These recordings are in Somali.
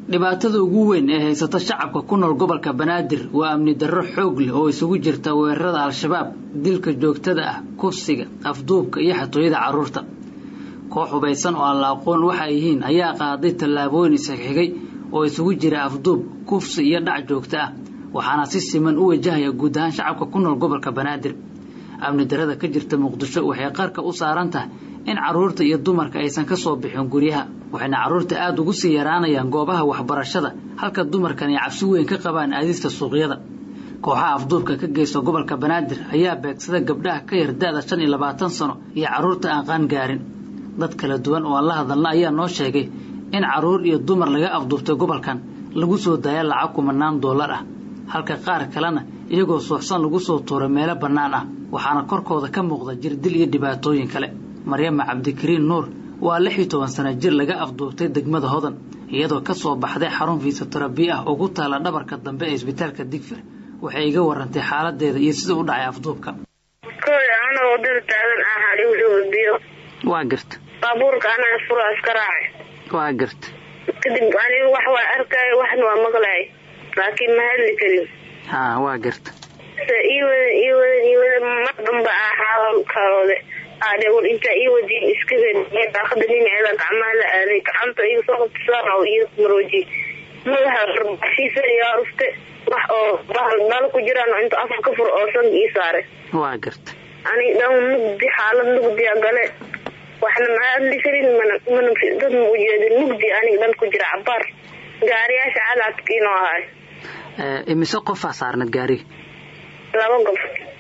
dhibaatada ugu weyn ee haysata shacabka ku nool gobolka banaadir waa amni darro xoog leh oo isugu jirta weerarada al-shabaab dilka joogtada ah kufsiga afduubka iyo xatooyada carruurta koox hubaysan oo aan la aqoon waxa ay yihiin ayaa qaaday tallaabooyin isxigxigay oo isugu jira afduub kufsi iyo dhac joogto ah waxaana si siman u wajahaya guud ahaan shacabka ku nool gobolka banaadir amni darada ka jirta muqdisho waxay qarka u saaran tahay in carruurta iyo dumarka aysan ka soo bixin guryaha waxayna carruurta aada ugu sii yaraanayaan goobaha waxbarashada halka dumarkan ay cabsi weyn ka qabaan aadista suuqyada kooxaha afduubka ka geysta gobolka banaadir ayaa beegsada gabdhaha ka yar da-da shan iyo labaatan sano iyo carruurta aan qaan gaarin dad kala duwan oo aan la hadalna ayaa noo sheegay in carruur iyo dumar laga afduubtay gobolkan lagu soo daaya lacag kumanaan dollar ah halka qaar kalena iyagoo suuxsan lagu soo tuuray meelo bannaan ah waxaana korkooda ka muuqda jirdil iyo dhibaatooyin kale maryama cabdikariin nuur waa lix iyo toban sana jir laga afduubtay degmada hodan iyadoo ka soo baxday xarun fiisoterabi ah oo ku taala dhabarka dambe ee isbitaalka digfir waxay iga warantay xaaladeeda iyo sida u dhacay afduubka koy anoo wadada taagan ahaa dhiwdhiw biyo waa garta baabuurka anaa fura iska raacay waa garta kadib anigu wax waa arkaayo waxna waa maqlaay laakiin ma hadli karin ha waa garta ii wadan ii wadan ii wadan mar damba ah xaalkalooda aadhe war intaa ii wadiin iska wen daaqada dhinaceeda gacmaha la aaday gacanta iga soo qabtasaan oo ii maroojiy madaxa arbashiisa yaa rufte wax oo bahal dhalo ku jiraan oo inta afar ka fur oo sanka ii saaray waa garta aniga dhan mugdi xaalad mugdiya gale waxna ma hadli karin mana mana dad ma ujeedin mugdi aniga dhan ku jira cabaar gaariyaasha cadaadkiinoo ahay imise qofaa saarnad gaariga laba gob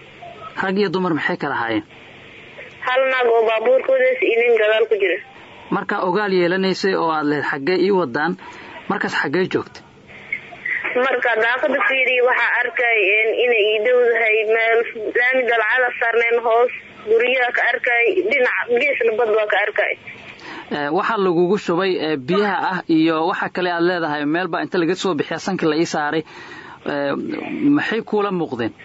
rag iyo dumar maxay kala ahaayeen hal naag oo baabuurkoodaas iyo nin gadaal ku jira markaa ogaal yeelanaysay oo aad lehed xaggee ii wadaan markaas xaggee joogta marka daaqada fiiriya waxaa arkay inay ii dhowdahay meel laami dalcada saarneen hoos guryaha ka arkay dhinaca geesna bad waa ka arkay waxaa lagugu shubay biyaha ah iyo waxa kale aad leedahay meelbaa inta laga soo bixiya sanka la ii saaray maxay kuula muuqdeen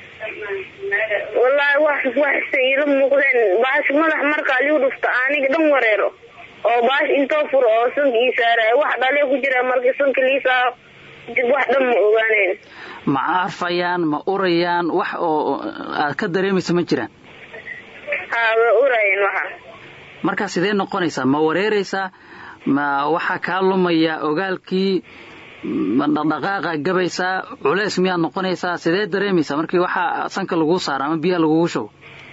wallaahi wax waxse iila muuqdeen baash madax markaa liu dhufta aniga dhan wareero oo baash intoo furo oo sanka ii saaraya wax dhalee ku jira markii sanka lii saaro dib wax dhan ma ogaaneen ma arfayaan ma urayaan wax oo aad ka dareemaysa ma jiraan haa way urayeen waxa markaa sidee noqonaysaa ma wareeraysaa ma waxaa kaa lumaya ogaalkii ma dhaqdhaqaaqa gabaysaa culeys miyaad noqonaysaa sidee dareemaysaa markii waxaa sanka laguu saara ama biyaha lagugu shubo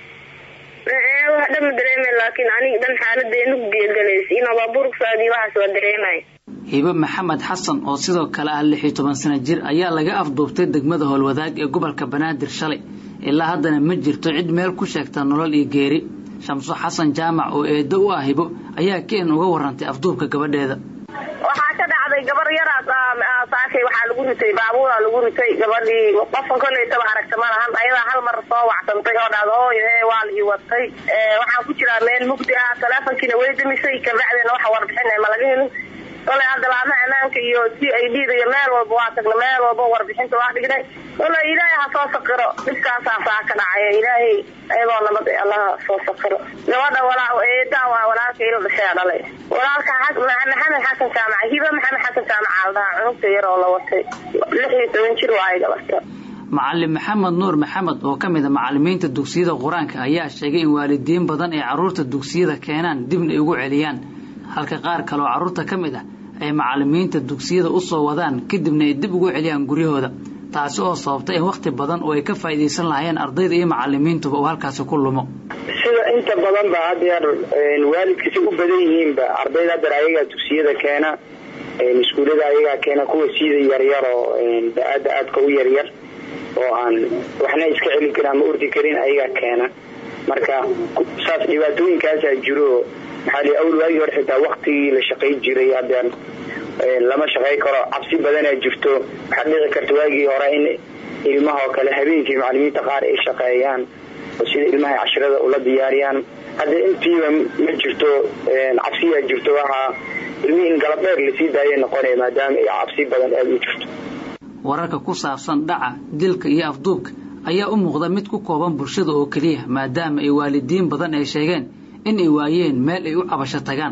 wax dhan ma dareemay laakiin aniga dhan xaaladee nugdiya galays inoo baabuurka saadi waxaas waa dareemay hibo maxamed xasan oo sidoo kale ah lix iyo toban sana jir ayaa laga afduubtay degmada howlwadaag ee gobolka banaadir shalay ilaa haddana ma jirto cid meel ku sheegta nolol iyo geeri shamso xasan jaamac oo eedo u ah hibo ayaa keen uga warantay afduubka gabadheeda waxaa ka dhacday gabar yaraas saashay waxaa lagu ritay baabuuraa lagu ritay gabadhii qofka kolleytaba aragta ma lahan ayadaa hal mar soo wacsantay oo dhahda hooyo hee waa la ii watay waxaan ku jiraa meel mugdi ah taleefonkiina way damisay kabacdeena waxa warbixin ma laga helin koley hadda laama ammaanka iyo c i d da iyo meel walba waa tagna meel walba warbixinta waa dhignay koley ilaahay ha soo saqiro dhibkaasaa saa ka dhacaya ilaahay ayadoo nabad allaha soo saqiro gabadha walaa eedaa waa walaalka ila dhashay dhalay walaalka maxamed xasan jaamac hiba maxamed xasan jaamac aaldaha cunugta yar oo la watay lix iyo toban jir waayo gabadha macalin maxamed nuur maxamed oo ka mid a macalimiinta dugsiyada qur-aanka ayaa sheegay in waalidiin badan ay carruurta dugsiyada keenaan dibna ay ugu celiyaan halka qaar kale oo carruurta ka mid ah ay macalimiinta dugsiyada u soo wadaan kadibna ay dib ugu celiyaan guryahooda taasi oo sababta in wakhti badan oo ay ka faa'iidaysan lahaayeen ardayda iyo macalimiintuba uu halkaasi ku lumo sida inta badan ba haddeer waalidkasi u badan yihiinba ardayda haddeer ayagaa dugsiyada keena iskuullada ayagaa keena kuwa siida yaryar oo da-aada aadka u yaryar oo aan waxna iska celin karin ama ordi karin ayagaa keena marka saas dhibaatooyinkaasaa jiro maxaa li awl waagii hore xitaa waktigii la shaqay jiray haddeen lama shaqay karo cabsi badanaa jirto waxaad dhici karta waagii hore in ilmaha oo kale habeenkii macalimiinta qaar ay shaqeeyaan oo sida ilmaha cashrada ula diyaariyaan hadda intiiba ma jirto cabsiyaa jirto waxaa ilmihii in galabdheer lasii daayay noqonaya maadaama ay cabsi badan aada u jirto wararka ku saabsan dhaca dilka iyo afduubka ayaa u muuqda mid ku kooban bulshada oo keliya maadaama ay waalidiin badan ay sheegeen in ay waayeen meel ay u cabasho tagaan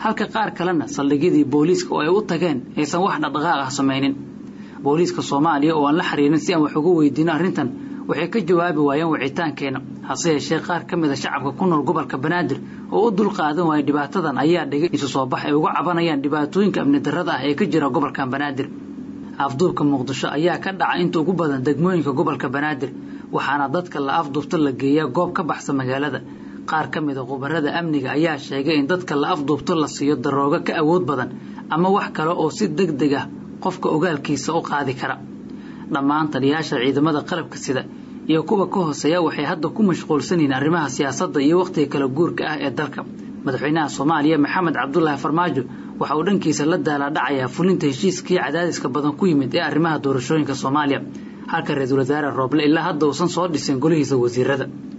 halka qaar kalena saldhigyadii booliiska oo ay u tageen aysan wax dhaqdhaqaaq ah samaynin booliiska soomaaliya oo aan la xiriirin si aan wax uga weydiino arrintan waxay ka jawaabi waayeen wicitaankeena hase yeeshee qaar ka mid a shacabka ku nool gobolka banaadir oo u dulqaadan waaya dhibaatadan ayaa dhigay isu soo bax ay uga cabanayaan dhibaatooyinka amni darrada ah ee ka jira gobolkan banaadir afduubka muqdisho ayaa ka dhaca inta ugu badan degmooyinka gobolka banaadir waxaana dadka la afduubta la geeyaa goob ka baxsa magaalada qaar ka mid a khubarada amniga ayaa sheegay in dadka la afduubto la siiyo daroogo ka awood badan ama wax kale oo si deg deg ah qofka ogaalkiisa u qaadi kara dhammaan taliyaasha ciidamada qalabka sida iyo kuwa ka hooseeya waxay hadda ku mashquulsan yihiin arrimaha siyaasadda iyo wakhtiga kala guurka ah ee dalka madaxweynaha soomaaliya maxamed cabdulaahi farmaajo waxa uu dhankiisa la daalaadhacayaa fulinta heshiiskii cadaadiska badan ku yimid ee arrimaha doorashooyinka soomaaliya halka ra-iisul wasaare rooble ilaa hadda uusan soo dhisin golihiisa wasiirada